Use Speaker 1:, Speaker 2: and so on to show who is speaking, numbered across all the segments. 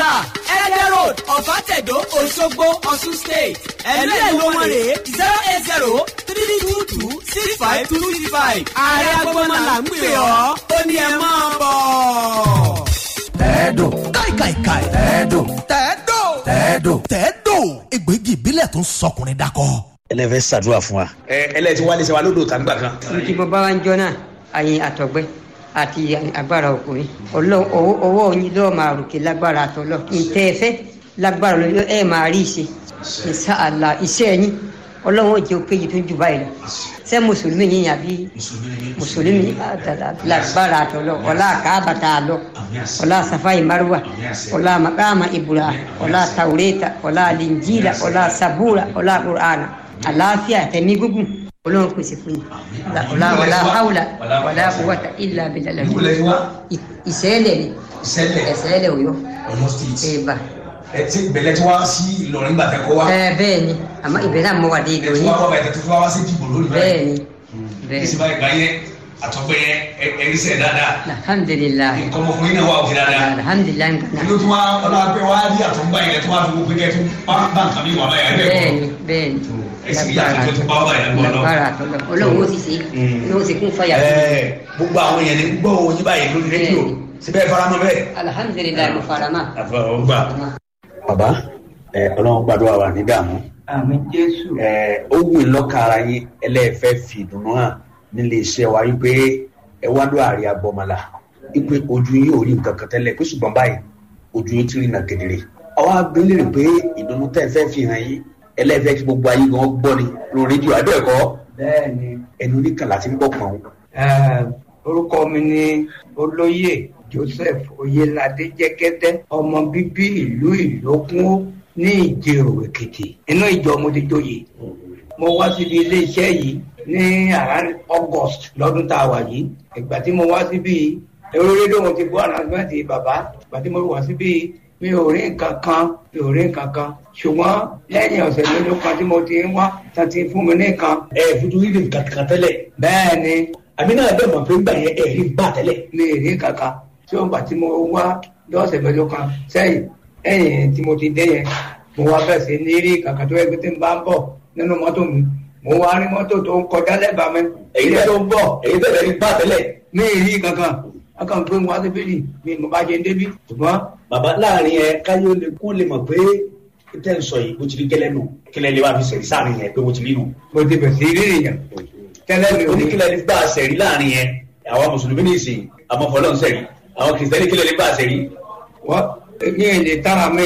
Speaker 1: plaza ẹ̀ẹ́dẹ̀ road ọ̀fàtẹ̀dọ̀ òṣogbo ọ̀ṣun state ẹ̀lú ẹ̀ ló wọ́n rè é zero eight zero three two two six five two six five ààrẹ agbọ́mọ là ń pè ọ́ ó ní ẹ máa bọ̀.
Speaker 2: tẹ́ẹ̀dò káìkàìkàì tẹ́ẹ̀dò
Speaker 3: tẹ́ẹ̀dò
Speaker 2: tẹ́ẹ̀dò
Speaker 3: tẹ́ẹ̀dò egbògi ìbílẹ̀ tó ń sọkùnrin dakọ.
Speaker 2: ẹlẹ́fẹ́ ṣàdúrà fún wa.
Speaker 4: ẹ ẹlẹ́tí wálé ṣe wa lódò tàǹgbà kan.
Speaker 5: tí mo bá wá ń jọ náà àyìn àtọ̀gbẹ́ àti agbára ọkùnrin Ọlọ́run ọwọ́ ọwọ́ yín lọ́ọ́ máa ròkè lágbára àtọ́lọ́ ntẹ́ ẹ fẹ́ lágbára lọ́ọ́ ẹ máa rí ìṣe ìṣàlà iṣẹ́ yín Ọlọ́run ò jẹ́ òkèjì tó jù báyìí lọ ṣé mùsùlùmí yín àbí mùsùlùmí lágbára àtọ́lọ́ ọlá àkàbàtà àlọ́ ọlá safai marwa ọlá makama ibura ọlá taureta ọlá linjila ọlá sabura ọlá qur'ana àlàáfíà tẹ̀mí gúngùn Ọlọ́run pèsè fún yín ọlá ọlá haula ọlá quwwata illa billah ìṣẹ̀lẹ̀ ni
Speaker 4: ìṣẹ̀lẹ̀
Speaker 5: ìṣẹ̀lẹ̀ Ọ̀yọ́
Speaker 4: Ọ̀yọ́ state.
Speaker 5: ẹ̀bà
Speaker 4: ẹ ti bẹ̀lẹ̀ tí wá sí Ìlọrin gbàtẹ́ kọ́ wa.
Speaker 5: ẹ bẹ́ẹ̀ ni àmọ́ ìbẹ̀rẹ̀ àmọ́ wà dé
Speaker 4: ẹ
Speaker 5: ìdòwò
Speaker 4: ti wá kọ́ bàtẹ́ tó fi wá sí dìbò lónìí
Speaker 5: bẹ́ẹ̀ ni
Speaker 4: ní
Speaker 5: bẹ́ẹ̀
Speaker 4: sì báyìí gbáyé àtọ́gbẹ́ yẹn ẹ̀rí sẹ̀ dáadáa.
Speaker 5: alhamdulilayi
Speaker 4: nǹkan ọmọkùnrin náà wà òkè dáadáa.
Speaker 5: alhamdulilayi nǹkan
Speaker 4: inú tí wọ́n ọlọ́pẹ́ wá rí àtọ́gbà yẹn tó wá fi wọ́n pé kẹ́ tó bá bá nǹkan mi wà báyìí ẹ̀
Speaker 5: bẹ́ẹ̀ ni bẹ́ẹ̀ ni
Speaker 4: ẹ̀sìn bí àtúntò tó bá wà báyìí lọ́wọ́
Speaker 5: lágbára àtọ́lọ́ Ọlọ́run ó sì ṣe ní ó sì kún fàyà fún mi.
Speaker 4: Ẹ, gbogbo àwọn èèyàn ní gbọ́ òun yín báyìí lórí rédíò síbẹ̀ faramọ́ bẹ́ẹ̀.
Speaker 5: alhamdulilayi mo fara mọ́.
Speaker 4: àfọwọ́gbà.
Speaker 2: bàbá ẹ ọlọ́run gbàdúrà wà ní dààmú.
Speaker 6: àmì jésù
Speaker 2: ẹ ó wù í lọ́kàn ara yín ẹlẹ́ẹ̀fẹ́ fi ìdùnnú hàn nílé iṣẹ́ wa wípé ẹ wá ló àárẹ̀ agbọ́mọlá wípé ojú yín ò rí nǹkan kan tẹ́lẹ̀ pé ṣùgbọ́n báyìí ojú yín ti rí nà kedere. ọwọ́ agbélére pé ìdùnnú tẹ́ ẹ fẹ́ fi hàn yín ẹlẹ́ẹ̀fẹ́ kí gbogbo ayé gan gbọ́ ni lórí rédíò abẹ́ẹ̀kọ́
Speaker 6: bẹ́ẹ̀ ni
Speaker 2: ẹnu oníkàlà ti ń gbọ́ pọ̀n.
Speaker 6: eh, orúkọ mi ni olóyè joseph oyelade jẹgẹdẹ ọmọ bíbí ìlú ìlókun ní ìjẹrò èkìtì inú ìjọ mo ti joyè mo wá síbi iléeṣẹ́ yìí ní around august lọ́dún tá a wà yìí ìgbà tí mo wá síbi èrò rédíò mo ti gbọ́ ànàgbẹ́ntì bàbá ìgbà tí mo wá síbi mi ò rí nǹkan kan mi ò rí nǹkan kan ṣùgbọ́n lẹ́yìn ọ̀sẹ̀ mélòó kan tí mo ti ń wá tán ti fún mi ní nǹkan
Speaker 4: ẹ fojú rí nǹkan kan tẹ́lẹ̀
Speaker 6: bẹ́ẹ̀ ni
Speaker 4: àmì náà bẹ́ẹ̀ mọ̀ pé gbà yẹn ẹ̀rí gbà tẹ́lẹ̀.
Speaker 6: mi ì rí kankan tí ó gbà tí mo wá lọ́sẹ̀ mẹ́jọ kan sẹ́yìn ẹ̀yìn tí mo ti dé yẹn mo wá bẹ̀ sí ní rí kankan tó yẹ pé tí n bá ń bọ̀ nínú mọ́tò mi mo wá rí mọ́tò tó ń kọjá lẹ́bàá mi
Speaker 4: èyí
Speaker 6: èyí
Speaker 4: bẹ́ẹ̀
Speaker 6: tó ń bọ̀
Speaker 4: èyí bẹ́ẹ̀ rí gbà tẹ́lẹ̀.
Speaker 6: mi ì rí kankan akàn pé mo wá sí bíbí mi mo bá ṣe ń débí ṣùgbọ́n
Speaker 4: bàbá láàrin ẹ káyọ̀ lè kó lè mọ̀ pé tẹ́ ń sọ yìí bó ti rí gẹ́lẹ́ nù kílẹ̀ lè wá fi sẹ̀rí sáàrin yẹn pé bó ti rí nù.
Speaker 6: mo ti bẹ̀ sí rí nìyẹn tẹ́lẹ̀ mi ò ní
Speaker 4: oníkílẹ̀ ní gbà sẹ̀rí láàrin yẹn àwọn mùsùlùmí ní ìsìn àmọ́ fọlọ́n sẹ̀rí àwọn kìrìsìtẹ́nì kílẹ̀ ní gbà sẹ̀rí.
Speaker 6: wọ́n ní èdè tára mi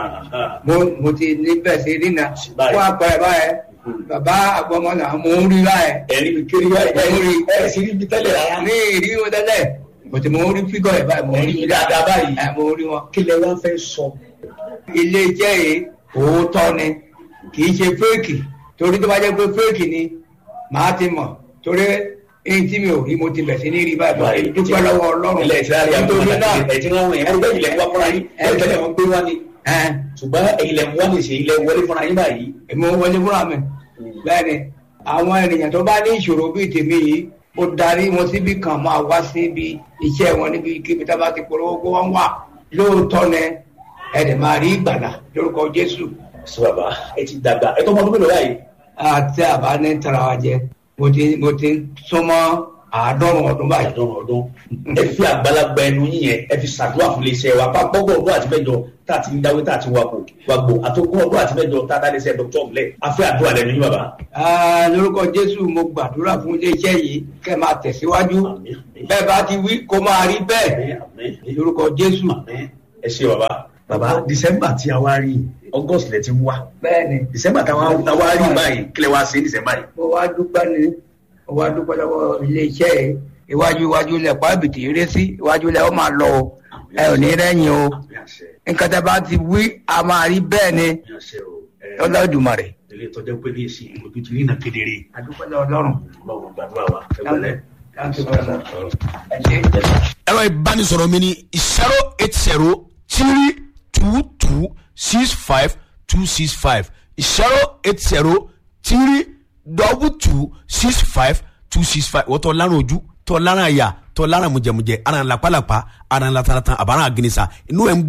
Speaker 6: mo mo ti ní bẹ̀ sí rí náà
Speaker 4: Báyìí.
Speaker 6: wọ́n apẹ̀ báyẹn bàbá àgbọ̀mọ́nà mo ń rí báyẹn
Speaker 4: ẹ̀rí mi kiri wáyé
Speaker 6: Mo rí.
Speaker 4: ẹ̀ sì rí ibi tẹ́lẹ̀ rárá.
Speaker 6: ní ìrí wọn tẹ́lẹ̀ bọ̀tí mo rí fígọ̀ ẹ̀ báyìí mo rí
Speaker 4: ẹ̀rí dáadáa báyìí
Speaker 6: ẹ̀ mo rí wọn.
Speaker 4: kílẹ̀ wá fẹ́ sọ.
Speaker 6: ilé iṣẹ́ yìí òótọ́ ni kì í ṣe fẹ́ẹ̀kì torí tó bá jẹ́ pé fẹ́ẹ̀kì ni màá ti mọ̀ torí èyí tí mi ò rí mo ti bẹ̀ sí ní rí báyìí báyìí dúpẹ́ lọ́wọ́ ọlọ́run
Speaker 4: ilẹ̀ ìsirari
Speaker 6: nítorí náà
Speaker 4: ẹ̀ tí wọ́n wọ̀nyí ẹ̀rí bẹ́ẹ̀ ilẹ̀ ń wá fúnra yín ẹ̀ tẹ́lẹ̀ wọ́n gbé wá ni
Speaker 6: ẹ̀
Speaker 4: ṣùgbọ́n ilẹ̀ ń wá ní ìṣe ilẹ̀ wọlé fúnra yín báyìí.
Speaker 6: èmi ò wọlé fúnra mi bẹ́ẹ̀ ni àwọn ènìyàn tó bá ní ìṣòro bíi tèmi yìí mo darí wọn síbi kan máa wá síbi iṣẹ́ wọn níbi kíbi tá a bá ti polówó kó wọ́n wà lóòótọ́ ni ẹ̀ẹ́dẹ̀ máa rí ìgbàlà lórúkọ Jésù
Speaker 4: sọ bàbá ẹ ti dàgbà ẹ tó ọmọ ọdún mélòó báyìí.
Speaker 6: àti àbá ní tara wa jẹ mo ti mo ti súnmọ́ àádọ́rùn ọdún báyìí.
Speaker 4: àdán ọdún ẹ fi àgbàlagbà ẹnu yín yẹn ẹ fi ṣàdúrà fún iléeṣẹ́ wa bá gbọgbọ ọdún àti mẹ́jọ tá a ti ń dáwé tá a ti wakò wàgbò àtọkùn ọdún àti mẹ́jọ tá a dá iléeṣẹ́ dr ọmọlẹ afẹ àdúrà lẹ́nu yín bàbá.
Speaker 6: Ah, lórúkọ Jésù mo gbàdúrà fún iléeṣẹ́ yìí kẹ́ máa tẹ̀síwájú
Speaker 4: Àmín, àmín.
Speaker 6: bẹ́ẹ̀ bá ti wí kó máa rí bẹ́ẹ̀
Speaker 4: Àmín, àmín,
Speaker 6: lórúkọ Jésù.
Speaker 4: àmín. ẹ ṣe bàbá. bàbá december tí a wá rí august lẹ ti ń wá
Speaker 6: bẹ́ẹ̀ ni
Speaker 4: december tí a wá rí báyìí kílẹ̀ wá sí december yìí.
Speaker 6: mo wá dúpẹ́ ni mo wá dúpẹ́ lọ́wọ́ iléeṣẹ́ yìí iwájú iwájú lẹ̀ pàbìtì eré sí iwájú lẹ̀ ó máa lọ o ẹ ò ní rẹ́yìn o
Speaker 4: àmín àṣẹ
Speaker 6: nǹkan tẹ́ bá ti wí a máa rí bẹ́ẹ̀ ni
Speaker 4: àmín àṣẹ o. ẹ,
Speaker 6: Olódùmarè.
Speaker 4: ilé ìtọ́jú pé ní èsì ojú ti rí iná kedere.
Speaker 6: adúpẹ́ lọ́wọ́ Ọlọ́run.
Speaker 4: ọlọ́run gbàdúrà wa ẹ gbọ́lẹ̀.
Speaker 6: Thank you very much. ẹ ṣé.
Speaker 3: ẹ̀rọ ìbánisọ̀rọ̀ mi ni zero eight zero three two two six five two six five zero eight zero three double two six five two six five wọ́n tọ́ lárùn ojú tọ́ lárùn àyà tọ́ lárùn mùjẹ̀mùjẹ̀ ara ń lapalapa ara ń lataratan àbára àgìnìsà inú ẹ̀ ń gbóná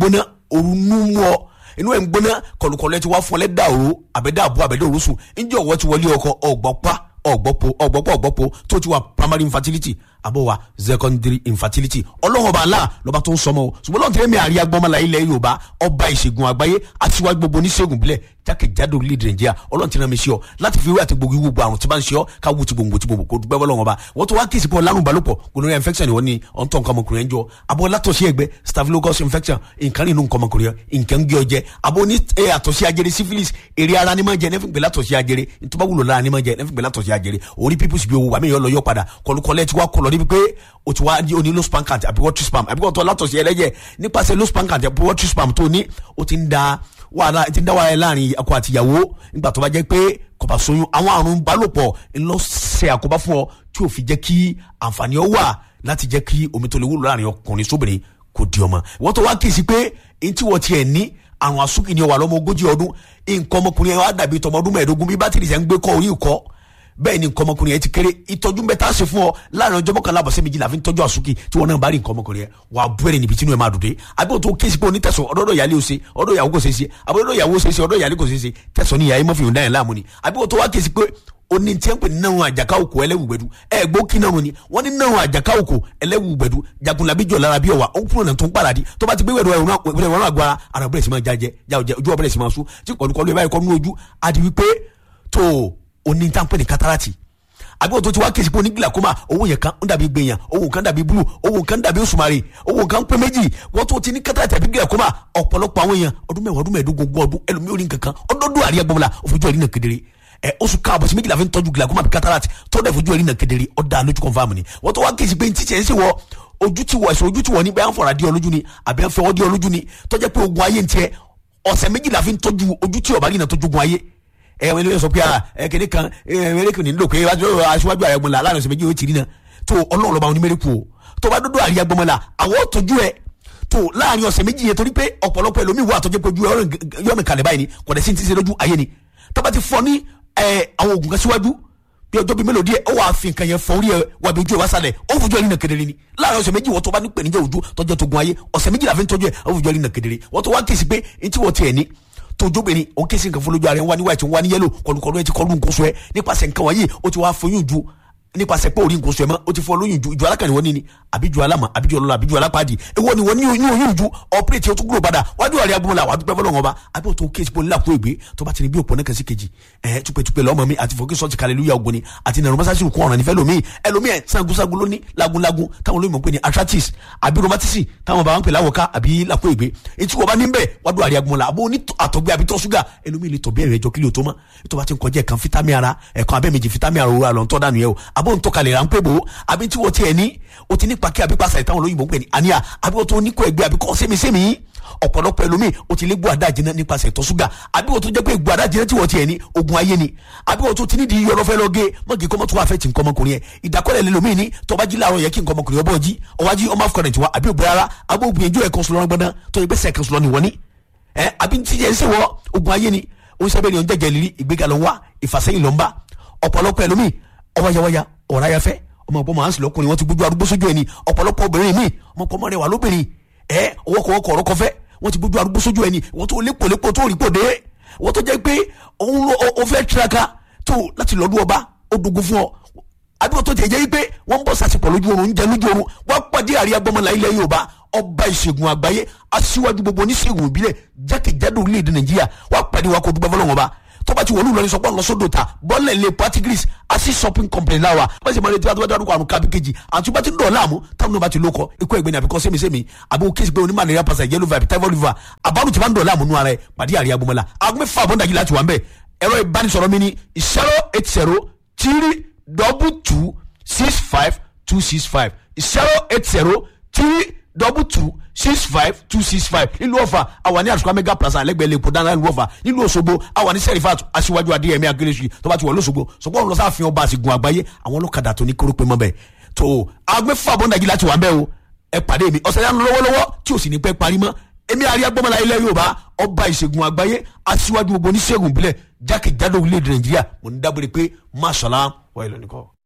Speaker 3: òru nú mú ọ inú ẹ̀ ń gbóná kọlùkọlù ẹ ti wá fún ọ lẹ́dà òru àbẹ̀dà àbú àbẹ̀dà òru sùn ǹjẹ́ ọ̀wọ́ ti wọlé ọkọ ọ̀gbọ́pá ọ̀gbọ́pọ̀ ọ̀gbọ́pọ̀ ọ̀gbọ́pọ̀ tó ti wà primary infertility àbọ̀ wà secondary infertility ọlọ́run ọba aláà lọ́ba tó ń sọmọ o ṣùgbọ́n lọ́n tẹ́lẹ̀ mi àríyá gbọ́mọlá ilẹ̀ yorùbá ọba ìṣègùn àgbáyé aṣíwájú gbogbo oníṣègùn bílẹ̀ jákèjádò orílẹ̀-èdè nàìjíríà ọlọ́run ti rán mi sí ọ láti fi wé àti gbogbo ìwúgbọ àrùn tí bá ń ṣe ọ ká wú ti gbòǹgbò tí gbòǹgbò kó dúpẹ́ bọ́lọ́run ọba wọ́n tó wá kí ìsìnkú ọlárùn balùpọ̀ gonorrhea infection ni wọ́n ní ọ̀ntọ́ nǹkan ọmọkùnrin ẹ̀ ń jọ abọ́ látọ̀sí ẹgbẹ́ staphylococcus infection nǹkan nínú nǹkan ọmọkùnrin ẹ̀ nǹkan ń gé ọ jẹ abọ́ ní ẹ̀ àtọ̀sí ajere syphilis èrè ara ni máa jẹ nẹ́fìn gbé látọ̀sí ajere ntọ́ba wúlò lára ni máa jẹ nẹ́fìn gbé látọ̀sí ajere orí pípùsì bí owó wà mí yọ lọ yọ padà kọlùkọlẹ̀ ti wá kọlọ̀ níbi pé o ti wá ní oní low span count àbí water spam àbí kò tó látọ̀sí ẹlẹ́jẹ̀ nípasẹ̀ low span count àbí water spam tó ní o ti ń da wàhálà ti ń dá wàhálà láàrin ọkọ àti ìyàwó nígbà tó bá jẹ́ pé kò bá soyún àwọn àrùn balòpọ̀ ńlọ ṣe àkóbá fún ọ tí ò fi jẹ́ kí àǹfààní ọ wà láti jẹ́ kí omi tó lè wúlò láàrin ọkùnrin sóbìnrin kò di ọmọ wọ́n tó wá kí sí pé èyí tí wọ́n tiẹ̀ ní àrùn àsúkì ni ó wà lọ́mọ ogójì ọdún nǹkan ọmọkùnrin yẹn wá dàbí tọmọ ọdún mẹ́ẹ̀ẹ́dógún bí bátìrì sẹ́ ń gbé kọ́ orí ìkọ́ bẹ́ẹ̀ ni nǹkan ọmọkùnrin yẹn ti kéré ìtọ́jú bẹ́ẹ̀ tá a ṣe fún ọ láàrin ọjọ́ mọ́kànlá àbọ̀sẹ́ méjìlá fi ń tọ́jú àsúkì tí wọn náà bá rí nǹkan ọmọkùnrin yẹn wà á bẹ̀rẹ̀ níbi tí inú ẹ̀ máa dùn dé àbí o tó kéésì pé onítẹ̀sán ọ̀dọ́dọ̀ ìyálé o ṣe ọ̀dọ̀ ìyàwó kò ṣe é ṣe àbí ọ̀dọ̀ ìyàwó ṣe é ṣe ọ̀dọ̀ ìyálé kò ṣe é ṣe tẹ̀sán ni ìyá yẹn mọ́ fi hùn dáyẹn láàmú ni àbí o tó wá kéésì pé oni tiẹ́ ń pè ní náà àjàká òkò ẹlẹ́wùgbẹ́dù ẹ gbó kí náà ni wọ́n ní náà àjàká òkò ẹlẹ́wùgbẹ́dù jagunlabi jọ lára bí ọ̀wà ó kúrò náà tó ń pàdádì tó bá ti gbé wẹ̀rọ ẹ̀rọ ẹ̀rọ àgbára ara bẹ̀rẹ̀ sí máa jájẹ jáwọ́jẹ ojú ọ̀bẹ̀rẹ̀ sí máa sún tí kọ̀ọ̀lùkọ̀lù ẹ̀ báyìí kọ́ nínú ojú àti wípé tó oní tá ń pè ní kátàràtì àbí wọ́n tó ti wá kéésì pé onígbìlà kó máa owó yẹn kan ń dàbí gbẹ̀yàn owó kan dàbí búlù owó kan dàbí òṣùmàrè owó kan pé méjì wọ́n tó ti ní kátàràtì àbí gbìlà kó máa ọ̀pọ̀lọpọ̀ àwọn èèyàn ọdún mẹ́wàá ọdún mẹ́ẹ̀ẹ́dógún ogún ọdún ẹlòmíì orí nǹkan kan ọdọọdún àríyá gbọmọlá òfojú ẹ̀rí náà kedere ẹ oṣù káàbọ̀ sí méjìlá fi ń tọ́jú glaucoma àbí cataract tó dẹ̀ fojú ẹ̀rí náà kedere ọ̀dà lójú confam ni wọ́n tó wá kéésì pé ntí tiẹ̀ ń sè wọ́ ojú ti wọ̀ ẹ̀sùn ojú ti wọ̀ ní bẹ́ẹ̀ ń fọ̀rọ̀ adé ọlójú ni àbí ń fẹ́ wọ́n dé ọlójú ni tọ́jẹ́ pé ogun ayé ń tiẹ̀ ọ̀sẹ̀ méjìlá fi ń tọ́jú ojú tí ọ̀bá rí náà tọ́jú ogun ayé ẹ wọn ilé sọ pé ẹ kéde kan ẹ mẹrẹkù ní lóko aṣíwájú àyàgbọ́n la láàrin ọ̀sẹ̀ méjì ó ti rí náà tó ọlọ́run lọ́ba oní mẹrẹkù o tó bá dúdú àríyàgbọ́n la àwọn tọ́jú ẹ tó láàrin ọ̀sẹ̀ méjì yẹn torí pé ọ̀pọ̀lọpọ̀ ẹlòmíì wà tọ́jú pé ojú yọ̀mì kalẹ̀ báyìí ni kò dẹ̀ sí ti ṣe lójú ayé ni tó bá ti fọ ní àwọn oògùn kan síwájú bí ọjọ́ bíi mélòó díẹ̀ ó wàá fi nǹkan yẹn fọ orí ẹ wà bí ojú ẹ wá sálẹ̀ ó fojú ẹ rí nà kedere ni láàrin ọ̀sẹ̀ méjì wọ́n tó bá ní pèníjà ojú tọ́jú tó gun ayé ọ̀sẹ̀ méjì la fi ń tọ́jú ẹ ó fojú ẹ rí nà kedere wọ́n tó wá kí sí pé ntí wọ́n tiẹ̀ ní tójóbìnrin òun kí sí nǹkan fún lójú ara ẹ̀ ń wá ní white ń wá ní yellow kọlùkọlù ẹ ti kọlù nǹkan sọ ẹ nípasẹ̀ nǹkan wọ̀nyí ó ti wá foyún ju nípasẹ̀ pé orí nǹkan sọ ẹ mọ́ ó ti fọ lóyún ju ìjọ alákànní wọn ní ni àbíjú alámà àbíjú ọlọ́lá àbíjú alápàdé èwo ni wọ́n ní oyún ju ọ̀pẹ́rẹ́tì ó tún gbúrò padà wájú àrẹ agbóhùnlá wàá dúpẹ́ fọlọ́wọ́n ọba àbí òtún kéésì pé onílàkúrò ìgbé tó bá ti ní bí òpó náà kẹsí kejì ẹ̀ túpẹ́túpẹ́ lọ́mọ mi àti fòkè sọ́ọ̀tì kàlẹ́lúyà ògùn ni àti nàrọ̀ mọ́sáàsì kún ọ̀ràn nífẹ̀ẹ́ lómi ẹlòmíì ẹ̀ sangunsagun ló ní lagunlagun táwọn olóyìnbó pè ní arthritis àbí rheumatism táwọn bàbá ń pè láwọ̀ká àbí làkúrò ìgbé etí wọ́n bá ní bẹ́ẹ̀ wájú àrẹ agbóhùnlá àbó ní àtọ̀gbẹ́ àbí tọ́ṣúgà ẹlòmíì lè tọ̀ bẹ́ẹ̀ rẹ̀ jọ kílò tó mọ́ tó bá ti ń kọjá ẹ̀kan fítámì ara ẹ̀kan abẹ́mẹjì fítámì ara òwúrọ̀ àlọ́ ń tọ́ dànù yẹ o àbó ń tọ́kalẹ̀ rà ń pè bò ó àbí tí wọ́n tiẹ̀ ní o ti ní pàkí àbí pàṣẹ ìtàwọn olóyìnbó ń pè ní àníyà àbí wọ́n tó ní kó ẹgbẹ́ àbí kọ́ sẹ́mi-sẹ́mi ọ̀pọ̀lọpọ̀ ẹlòmíì o ti lé gbọ́ àdá jiná nípasẹ̀ ìtọ̀ ṣúgà àbí wọ́n tó jẹ́ pé gbọ́ àdá jiná tí wọ́n tiẹ̀ ní ogun ayé ni àbí wọ́n tó ti ní di yọrọ fẹ́ lọ gé mọ́gì kọ́mọ́ tó wà fẹ́ ti nǹkan ọmọkùnrin yẹn ìdákọ́lẹ̀ lẹ́lòmíì ní tọ́ba jí láàárọ̀ yẹ kí nǹkan ọmọkùnrin ọbọ̀ jí ọwájí ọmọ afọkànrẹ̀ tiwa àbí òbí rárá àbí ògbìyànjú ẹ̀kan sọlọ́rọ́ gbọ́dán tó yẹ pé sẹ́ẹ̀kan sọlọ́ ni wọ́n ní ẹ àbí ti yẹn sẹ́wọ́ ogun ayé ni oníṣẹ́bẹ̀ ni ọ̀n jẹ́jẹ́ lírí ìgbéga ló ń wá ìfàsẹ́yìn ló ń bá ọ̀pọ̀lọpọ̀ ẹlòmíì ọwáyáwáyá ọ̀ráyáfẹ́ ọmọ ọ̀pọ̀ màá ń sì lọ́kùnrin wọn ti gbójú arúgbó sójú ẹni ọ̀pọ̀lọpọ̀ obìnrin mi ọmọ ọkọ mọ́rẹ̀ wà lóbìnrin ẹ ọwọ́kọ̀wọ́kọ̀ ọ̀rọ̀ kọfẹ́ wọ́n ti gbójú arúgbó sójú ẹni wọ́n tó lépolépo tó rí pòdé wọ́n tó jẹ́ pé òun ló o fẹ́ tiraka tó láti lọ́dún ọba ó dogun fún ọ àbíkọ́ tó tiẹ̀ jẹ́ pé wọ́n ń bọ̀ sàṣepọ̀ lójú oorun ń jẹ lójú oorun wọ́n pàdé àríyá gbọ́mọlá ilẹ̀ Yorùbá ọba ìṣègùn àgbáyé aṣíwájú gbogbo oníṣègùn ìbílẹ̀ jákèjádò orílẹ̀-èdè Nàìjíríà wọ́n pàdé wa kó dúpẹ́ fọlọ́wọ́n ọba tọ́ba ti wọlé ìlọrin sọpọ́ lọ́sọ́dọ̀ ta bọ́ọ̀lẹ̀ lè patigris asi shopping company láwa bá ṣe máa retí wá tó bá dárúkọ àrùn kábí kejì àti bá ti ń dọ̀ láàmú táwọn náà bá ti lókọ ikú ẹgbẹ́ ni àbíkọ́ sẹ́mi-sẹ́mi àbí o kéésì pé oní malaria pasa yellow vibe typhoid fever àbárù tí bá ń dọ̀ láàmú nù ara ẹ̀ pàdé àríyá gbọmọlá agbẹ́ fà bọ́ndà yìí láti wà ń bẹ̀ ẹ̀rọ ìbánisọ̀rọ̀ mi ni zero eight zero three double two six five two six five zero eight zero three double two six five two six five nílùú ọ̀fà àwa ní àtúkọ́ mega plaza lẹ́gbẹ̀ẹ́ lẹ́kọ̀ọ́ dáná nílùú ọ̀fà nílùú òṣogbo àwa ní sẹ́rífàtù aṣíwájú adéyẹmí akérésì tó bá ti wọ̀ lọ́sọ̀gbọ̀ sọ̀gbọ́n lọ sáà fi ọba àsìgùn àgbáyé àwọn ọlọ́kadà tó ní kórópè mọ́ bẹ́ẹ̀ tó agbẹ́fà bọ́ndàjì láti wà ń bẹ́ẹ̀ o ẹ pàdé mi ọ̀sẹ̀ yánu lọ́wọ́lọ́wọ́ tí ò sì ní pẹ́ parí mọ́ èmi àríyá gbọ́mọlá ilẹ̀ yorùbá ọba ìṣègùn àgbáyé aṣíwájú gbogbo oníṣègùn ìbílẹ̀ jákèjádò orílẹ̀-èdè nàìjíríà mo ní dábòrè pé máṣàlá wà ìlú nìkan.